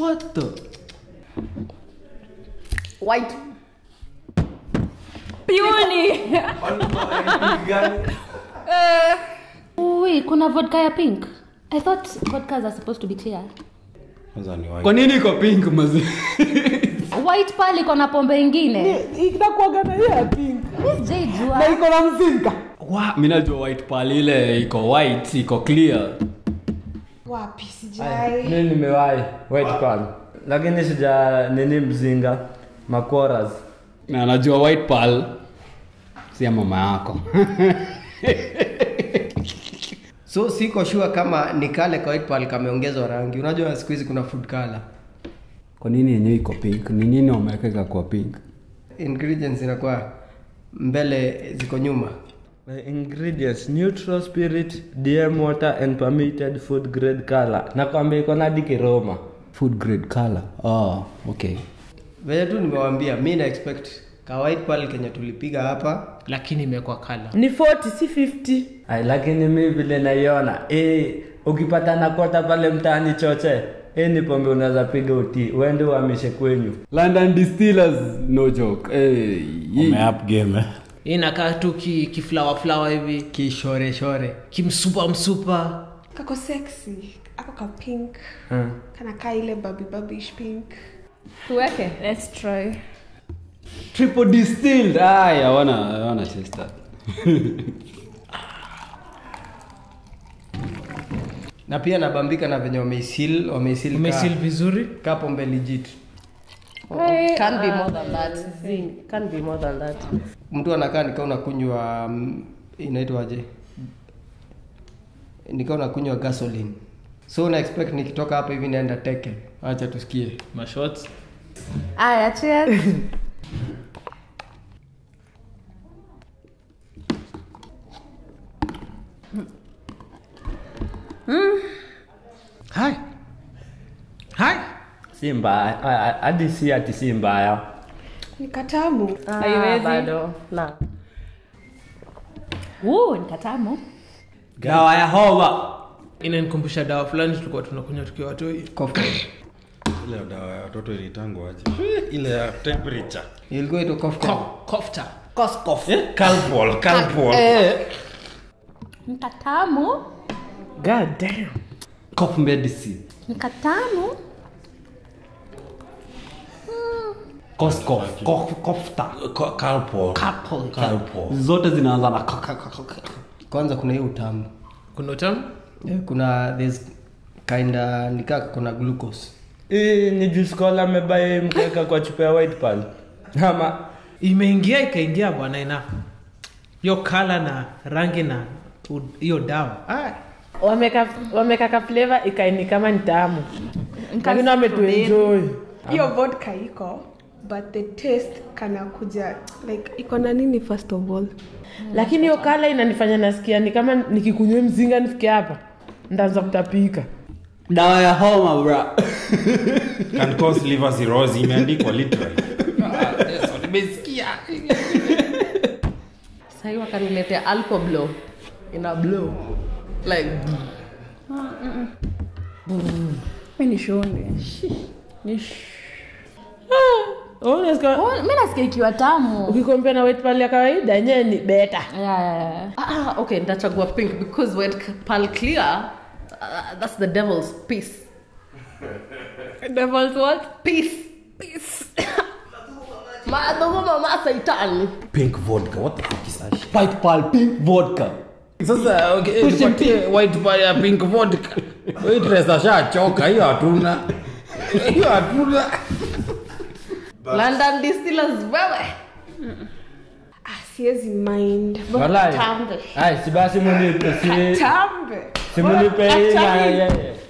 what the white Peony. Ui, kuna vodka ya pink. I thought vodkas are supposed to be clear. kwanza ni kwa nini iko pink mazi White pale iko na pombe ingine. inakuaga na hiyo ya pink Miss J jua. na iko na mzinga wa mi najua white pal ile iko white iko clear wapi sijai mi nimewahi white pan lakini sija nini mzinga makoras na najua white pal si ya mama yako so siko sure kama ni kale ka white pearl kameongezwa rangi unajua siku hizi kuna food color kwa nini yenyewe iko pink ni nini wameweka kwa pink ingredients inakuwa mbele ziko nyuma My ingredients neutral spirit dm water and permitted food grade color nakwambia iko na dikiroma food grade color oh, okay venye tu nimewambia mi na expect ka white pearl kenye tulipiga hapa lakini imekuwa kala ni 40 si 50 Ay, lakini mi vile naiona eh, ukipata nakota pale mtaani choche hii ni pombe unaweza piga uti uende uhamishe kwenyu london distillers no joke hey, umeap game eh? hii inakaa tu ki, kiflawa flawa hivi kishoreshore kimsupa msupa kako sexy ako ka pink Hmm. kana kaa ile baby babish pink Tuweke. let's try triple distilled ay i wanna i wanna taste that na pia nabambika na venye wameisil wameisil umesil vizuri ka pombe legit can be more than that Zing, can be more than that mtu anakaa nikaa unakunywa mm, inaitwaje nikaa unakunywa gasoline so una expect nikitoka hapa hivi naenda teke acha tusikie mashots Aya, cheers. hai hai si mbaya Ay, ay, hadi si ati si mbaya ni katamu haiwezi bado na Woo, ni katamu. dawa ya homa inanikumbusha dawa fulani tulikuwa tunakunywa tukiwa watoi Cocktail. ile dawa ya watoto ilitangwa aje ile ya temperature ilikuwa ito cocktail. Ko- kofta eh? calpol calpol Ni katamu. god damn cough medicine Ni katamu. Cough, cough, cough, kofta Ca- calpol calpol zote zinaanza na ka- ka- ka- ka- ka. kwanza kuna hiyo utamu kuna utamu Eh, kuna there's kinda nikaa kuna glucose hii ni juskola amebai mkeka kwa chupa ya white pal ama imeingia ikaingia bwana ina hiyo kala na rangi na u- hiyo dawa Ah, wameka wameka ka flavor ikaini kama ni tamu lakini wametuenjoy hiyo vodka iko but the taste kana kuja like iko na nini first of all lakini hiyo kala inanifanya nasikia ni kama nikikunywa mzinga nifike hapa ndaanza kutapika dawa ya homa bra can cause liver cirrhosis imeandikwa literally sahii wakaniletea alcoblow ina blow like nishonde Oh, unasikia- Oh, mi nasikia ikiwa tamu. ukikompea na white pearl ya kawaida yenyewe ni beta Yeah, yeah, yeah. ah, okay nitachagua pink because white pearl clear uh, that's the devil's piece devil's what peace peace madhumuma ma saitani pink vodka what the fuck is that shit white pearl pink vodka sasa okay, tupatie white pale ya pink vodka waitress ashachoka hiyo hatuna hiyo hatuna london distillers wewe ah, siwezi mind walai Tambe. ai si basi munipe si tambe si munipe hii na- Actually- yeah, yeah.